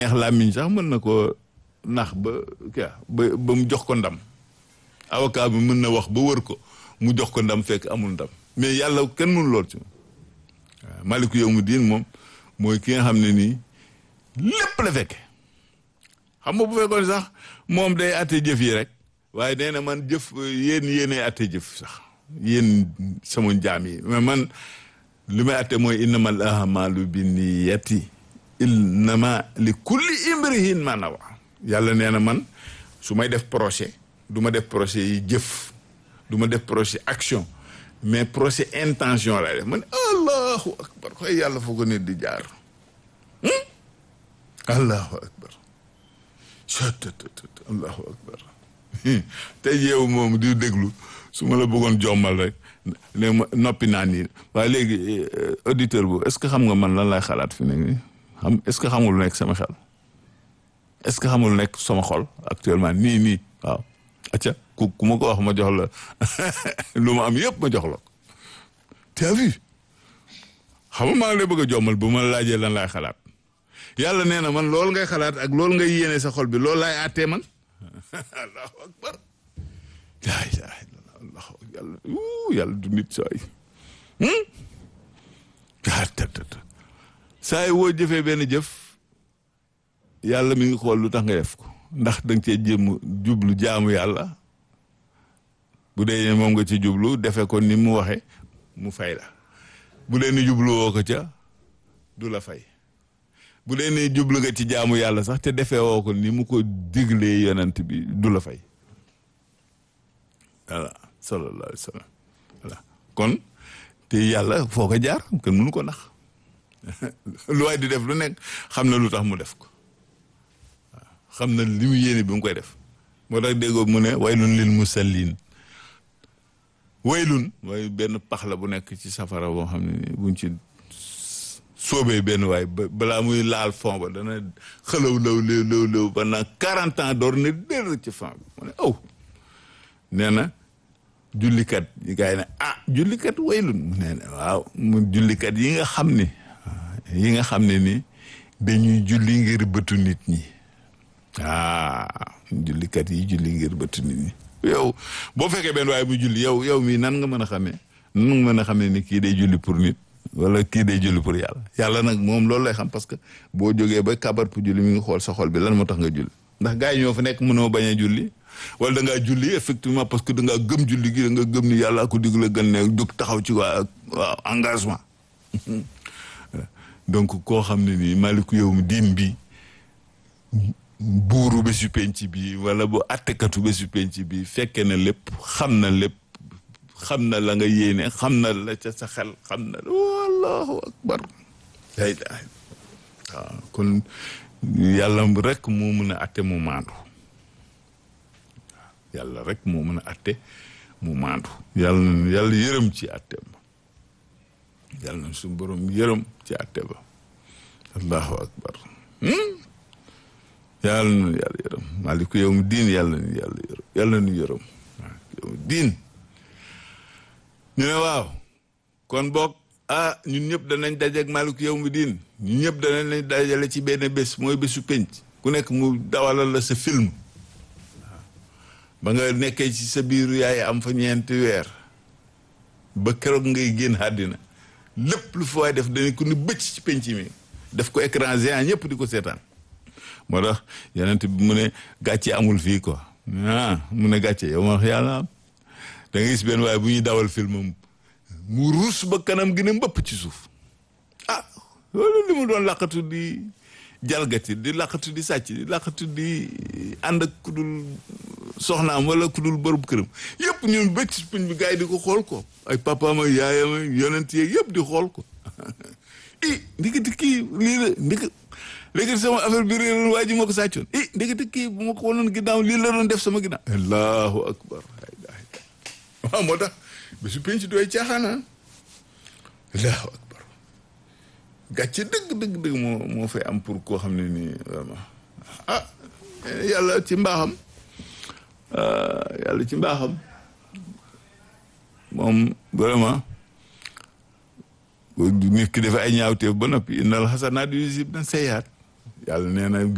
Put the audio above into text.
neex làmmiñ sax mën na ko nax ba kii ba ba mu jox ko ndam avocat bi mën na wax ba wër ko mu jox ko ndam fekk amul ndam mais yàlla kenn mënu lool ci moom waaw maliku yow mu diin moom mooy ki nga xam ne nii lépp la fekke xam nga bu fekkoon sax moom day atte jëf yi rek waaye nee na man jëf yéen yéenay atte jëf sax yéen sama jaam yi mais man li may atte mooy innamal ahmalu binniyati innama li kulli imrihin ma nawa yàlla nee na man su may def projet du ma def projet yi jëf du ma def projet action mais projet intention lay def man allahu akbar koy yàlla foo ko nit di jaar allahu akbar allahu akbar tey yeewu moom di déglu su ma la bëggoon jommal rek léegi ma noppi naa nii waaye léegi auditeur bu est-ce que xam nga man lan lay xalaat fi nekk nii xam est-ce que xamul nekk sama xel est-ce que xamul nekk sama xol actuellement nii nii waaw acca ku ku ma ko wax ma jox la lu ma am yëpp ma jox la ko t'as vu xam nga maa ngi lay bëgg a jommal bu ma laajee lan laay xalaat yàlla nee na man loolu ngay xalaat ak loolu ngay yéene sa xol bi loolu laay àttee man allahu akbar laa ilaaha illallah allahu yàlla yàlla du nit sooy saa yi woo jëfee benn jëf yàlla mi ngi xool lu tax nga def ko ndax da nga cee jéem jublu jaamu yàlla bu dee moom nga ci jublu defe ko ni mu waxe mu fay la bu dee ni jublu woo ko ca du la fay bu dee ni jublu nga ci jaamu yàlla sax te defee woo ko ni mu ko diglee yonent bi du la fay voilà sallallahu alayhi wa sallam voilà kon te yàlla foo ko jaar kenn mënu ko nax lu waay di def lu nekk xam na lu tax mu def ko waaw xam na li mu yéene bi mu koy def moo tax déggoo mu ne waylun lil musallin waylun mooy benn pax la bu nekk ci safara boo xam ne buñ ci soobee benn waay ba balaa muy laal fond ba dana xëlaw law léew léew léew pendant quarante ans door ne dér ci fond bi mu ne aw nee na jullikat yi gars yi ne ah jullikat waylun mu nee ne waaw mu jullikat yi nga xam ne yi nga xam ne ni dañuy julli ngir bëtu nit ñi ah jullikat yi julli ngir bëtu nit ñi yow boo fekkee benn waaye muy julli yow yow mii nan nga mën a xamee nan nga mën a xamee ni kii day julli pour nit wala kii day julli pour yàlla yàlla nag moom loolu lay xam parce que boo jógee ba kabar pour julli mi ngi xool sa xol bi lan moo tax nga julli ndax gars yi ñoo fa nekk mënoo bañ a julli wala da ngaa julli effectivement parce que da ngaa gëm julli gi da nga gëm ni yàlla ko dig la gën ne jóg taxaw ci waa waaw engagement donc koo xam ne nii maliku yow mi diin bi buuru bésu penc bi wala bu attekatu bésu penc bi fekke na lépp xam na lépp xam na la nga yéene xam na la ca sa xel xam na wallahu akbar la ilaha waaw kon yàlla rek moo mën a atte mu maandu yàlla rek moo mën a atte mu maandu yàlla na yàlla yërëm ci atte ba yàlla na suñu borom yërëm ci atte ba allahu akbar yàlla na yàlla yërëm maaliku yow mu diin yàlla na yàlla yërëm yàlla na yërëm yow mu diin ñu ne waaw kon boog ah ñun ñëpp danañ dajeeg maaliku yow mu diin ñun ñëpp danañ lañ dajale ci benn bés mooy bésu penc ku nekk mu dawalal la sa film ba nga nekkee ci sa biiru yaay am fa ñeenti weer ba keroog ngay génn àddina lépp lu fa waay def dañu ko ni bëcc ci penc mi def ko écran géant ñëpp di ko seetaan moo tax yonent bi mu ne gàcce amul fii quoi ah mu ne gàcce yow ma wax yàlla am da nga gis benn waaye bu ñuy dawal film mu ruus ba kanam gi ne mbëpp ci suuf ah loolu li mu doon laqatu di jalgati di laqatu di sàcc di laqatu di ànd ak ku dul soxnaam wala ku dul bërëb këram yëpp ñun bëcc puñ bi gars yi di ko xool ko ay papaam ak yaayam ak yonent yeeg yëpp di xool ko i ndikati kii lii la ndik léegi sama affaire bi réeroon waa ji moo ko sàccoon i ndikati kii bu ma ko wonoon ginnaaw lii la doon def sama ginnaaw allahu akbar waaw moo tax bésu penc dooy caaxaana allahu akbar gàcce dëgg dëgg dëgg moo moo fay am pour koo xam ne nii vraiment ah yàlla ci mbaaxam yàlla ci mbaaxam moom vraiment nit ki dafa ay ñaawteef ba noppi innal xasanaat yuzhibna sayyi'aat yàlla nee na